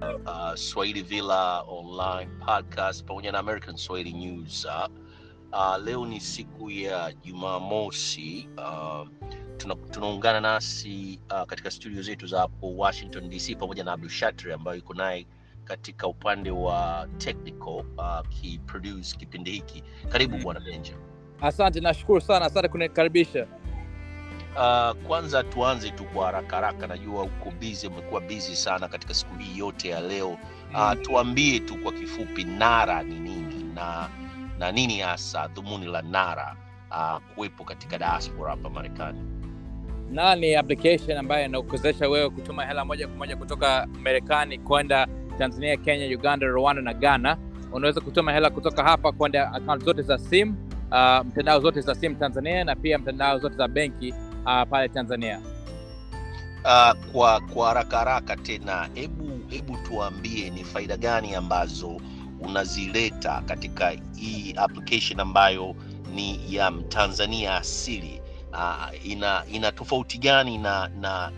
uh, Swahili Villa Online Podcast pamoja na American Swahili News. Uh, uh, leo ni siku ya Jumamosi. Uh, tuna, tunaungana nasi uh, katika studio zetu za hapo Washington DC pamoja na Abdul Shatri ambayo yuko naye katika upande wa technical akiproduce uh, kipindi hiki. Karibu bwana Benja. Asante, nashukuru sana, asante kunikaribisha. Uh, kwanza tuanze tu kwa haraka haraka, najua uko busy, umekuwa busy sana katika siku hii yote ya leo. Uh, tuambie tu kwa kifupi NARA ni nini na na nini hasa dhumuni la NARA uh, kuwepo katika diaspora hapa Marekani. NARA ni application ambayo inakuwezesha wewe kutuma hela moja kwa moja kutoka Marekani kwenda Tanzania, Kenya, Uganda, Rwanda na Ghana. Unaweza kutuma hela kutoka hapa kwenda akaunti zote za simu uh, mtandao zote za simu Tanzania na pia mtandao zote za benki uh, pale Tanzania. Uh, kwa kwa haraka haraka tena, hebu hebu tuambie ni faida gani ambazo unazileta katika hii application ambayo ni ya Mtanzania asili. Uh, ina ina tofauti gani na na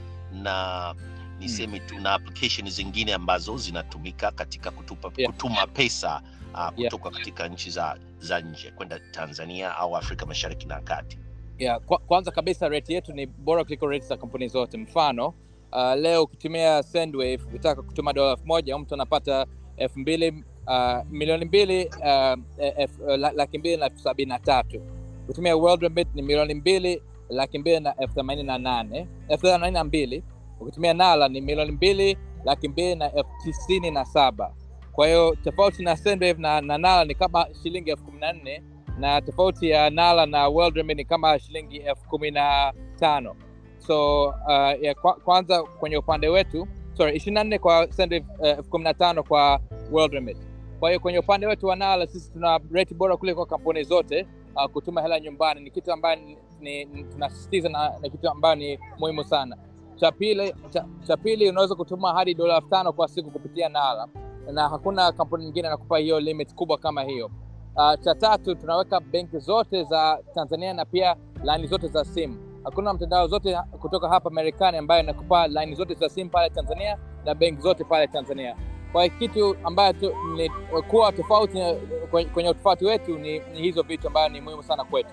na niseme tu na application zingine ambazo zinatumika katika kutupa, Yeah. kutuma pesa uh, Yeah. kutoka katika nchi za za nje kwenda Tanzania au Afrika Mashariki na Kati. Yeah, kwa, kwanza kabisa rate yetu ni bora kuliko rate za kampuni zote. Mfano uh, leo ukitumia Sendwave ukitaka kutuma dola elfu moja mtu anapata elfu mbili uh, milioni mbili uh, elfu- uh, la- laki mbili na elfu sabini na tatu. Kutumia World Remit ni milioni mbili laki mbili na elfu themanini na nane elfu themanini na mbili. Ukitumia Nala ni milioni mbili laki mbili na elfu tisini na saba. Kwa hiyo tofauti na Sendwave na, na Nala ni kama shilingi elfu kumi na nne na tofauti ya Nala na World Remit ni kama shilingi elfu kumi na tano so uh, ya kwa, kwanza kwenye upande wetu sorry ishirini na nne kwa Sendwave uh, elfu kumi na tano kwa World Remit. Kwa hiyo kwenye upande wetu wa Nala sisi tuna rate bora kuliko kampuni zote. Uh, kutuma hela nyumbani ni kitu ambayo ni, ni, ni- tunasisitiza na, na kitu ambayo ni muhimu sana. Cha pili cha, cha pili unaweza kutuma hadi dola elfu tano kwa siku kupitia Nala na hakuna kampuni nyingine inakupa hiyo limit kubwa kama hiyo. Uh, cha tatu tunaweka benki zote za Tanzania na pia laini zote za simu. Hakuna mtandao zote kutoka hapa Marekani ambayo inakupa laini zote za simu pale Tanzania na benki zote pale Tanzania. Kwa hiyo kitu ambayo tu, ni kuwa tofauti na- kwenye, kwenye utofauti wetu ni, ni hizo vitu ambayo ni muhimu sana kwetu.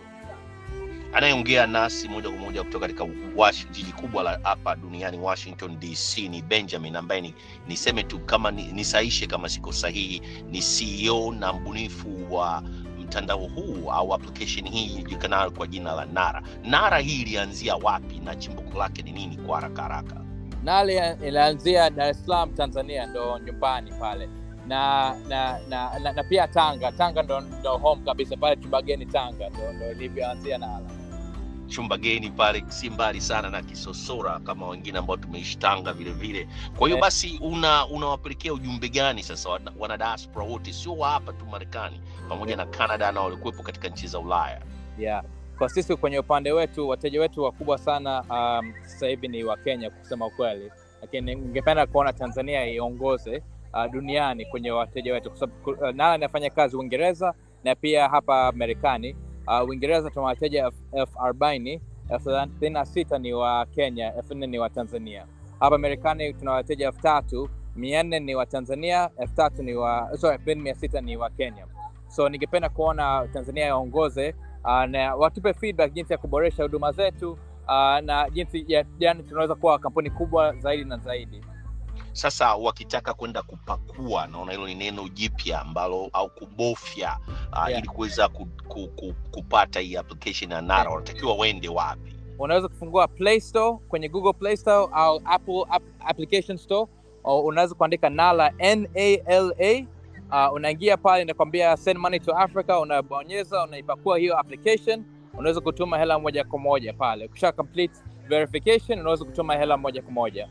Anayeongea nasi moja kwa moja kutoka katika Wash- jiji kubwa la hapa duniani Washington DC ni Benjamin ambaye ni niseme tu kama ni- nisaishe kama siko sahihi, ni CEO na mbunifu wa mtandao huu au application hii ijulikanayo kwa jina la Nara. Nara hii ilianzia wapi na chimbuko lake ni nini kwa haraka haraka? Nale inaanzia Dar es Salaam Tanzania, ndo nyumbani pale na na, na, na, na pia Tanga. Tanga ndo, ndo home kabisa pale Chumbageni Tanga ndo, ndo ilivyoanzia Nala. chumba geni pale si mbali sana na Kisosora kama wengine ambao tumeishi Tanga vile vile. Kwa hiyo Eh. basi una unawapelekea ujumbe gani sasa wana, wana diaspora wote, sio wa hapa tu Marekani, pamoja na Canada na walikuwepo katika nchi za Ulaya? yeah. Kwa sisi kwenye upande wetu, wateja wetu wakubwa sana um, sasa hivi ni wa Kenya kusema ukweli, lakini ningependa kuona Tanzania iongoze uh, duniani kwenye wateja wetu, kwa sababu uh, Nala inafanya kazi Uingereza na pia hapa Marekani. Uh, Uingereza tuna wateja elfu- elfu arobaini elfu thelathini na sita ni wa Kenya, elfu nne ni wa Tanzania. Hapa Marekani tuna wateja elfu tatu mia nne ni wa Tanzania, elfu tatu ni wa sorry, elfu mbili mia sita ni wa Kenya. So ningependa kuona Tanzania iongoze uh, na watupe feedback jinsi ya kuboresha huduma zetu uh, na jinsi ya yani tunaweza kuwa kampuni kubwa zaidi na zaidi. Sasa wakitaka kwenda kupakua, naona hilo ni neno jipya ambalo au kubofya uh, Yeah. ili kuweza ku, ku, ku, kupata hii application ya Nara, Yeah. wanatakiwa waende wapi? Unaweza kufungua Play Store kwenye Google Play Store au Apple app, Application Store. au Unaweza kuandika Nala N A L A. Uh, unaingia pale inakwambia send money to Africa, unabonyeza unaipakua hiyo application, unaweza kutuma hela moja kwa moja pale. Ukisha complete verification, unaweza kutuma hela moja kwa moja.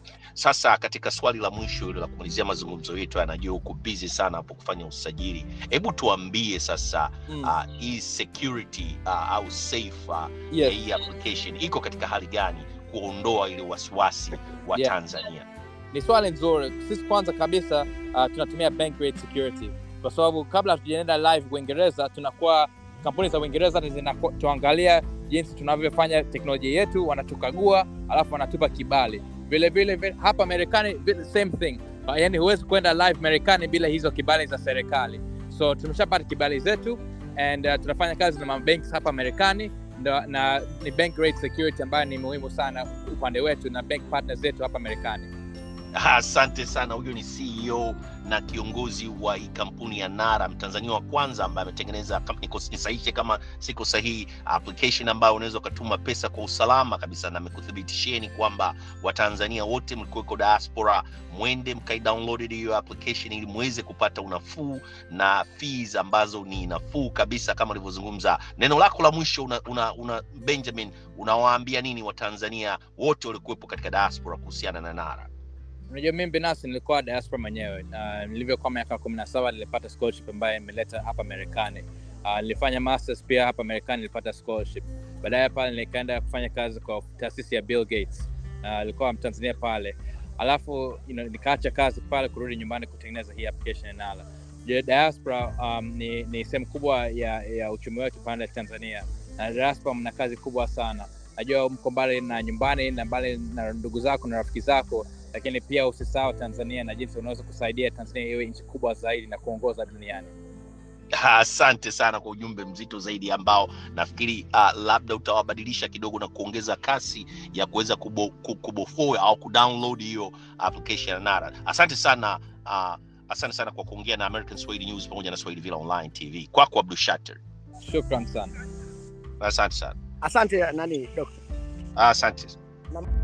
Sasa katika swali la mwisho hilo la kumalizia mazungumzo yetu, anajua uko busy sana hapo kufanya usajili, hebu tuambie sasa Mm. uh, hii security uh, au safe uh, ya Yes. hii application iko katika hali gani kuondoa ile wasiwasi wa Yeah. Tanzania? Ni swali nzuri. Sisi kwanza kabisa uh, tunatumia bank grade security kwa sababu kabla hatujaenda live Uingereza, tunakuwa kampuni za Uingereza zinatuangalia jinsi tunavyofanya teknolojia yetu, wanatukagua alafu wanatupa kibali. Vile vile vile, hapa Marekani vile- same thing, uh, yani huwezi kwenda live marekani bila hizo kibali za serikali so tumeshapata kibali zetu and uh, tunafanya kazi na mabanks hapa marekani ndo- na ni bank rate security ambayo ni muhimu sana upande wetu na bank partners zetu hapa marekani asante sana huyo ni ceo na kiongozi wa hii kampuni ya nara mtanzania wa kwanza ambaye ametengeneza kama niko- nisahishe kama siko sahihi application ambayo unaweza ukatuma pesa kwa usalama kabisa na amekuthibitisheni kwamba watanzania wote mlikuweko diaspora mwende mkaidownloaded hiyo application ili muweze kupata unafuu na fees ambazo ni nafuu kabisa kama ulivyozungumza neno lako la mwisho una, una, una benjamin unawaambia nini watanzania wote waliokuwepo katika diaspora kuhusiana na nara unajua mimi binafsi nilikuwa diaspora mwenyewe na nilivyokuwa miaka kumi na saba nilipata scholarship ambayo imeleta hapa marekani uh, nilifanya masters pia hapa marekani nilipata scholarship baadaye pale nikaenda kufanya kazi kwa taasisi ya bill gates uh, nilikuwa mtanzania pale alafu you know, nikaacha kazi pale kurudi nyumbani kutengeneza hii application ya nala Je, diaspora um, ni, ni sehemu kubwa ya, ya uchumi wetu pande ya tanzania na diaspora mna kazi kubwa sana najua mko mbali na nyumbani na mbali na ndugu zako na rafiki zako lakini pia usisahau tanzania na jinsi unaweza kusaidia tanzania iwe nchi kubwa zaidi na kuongoza duniani asante sana kwa ujumbe mzito zaidi ambao nafikiri uh, labda utawabadilisha kidogo na kuongeza kasi ya kuweza kubo, ku- kubofoa au kudownload hiyo application ya nara asante sana uh, asante sana kwa kuongea na american swahili news pamoja na swahili villa online tv kwako abdu shater shukran sana asante sana asante nani dokta asante na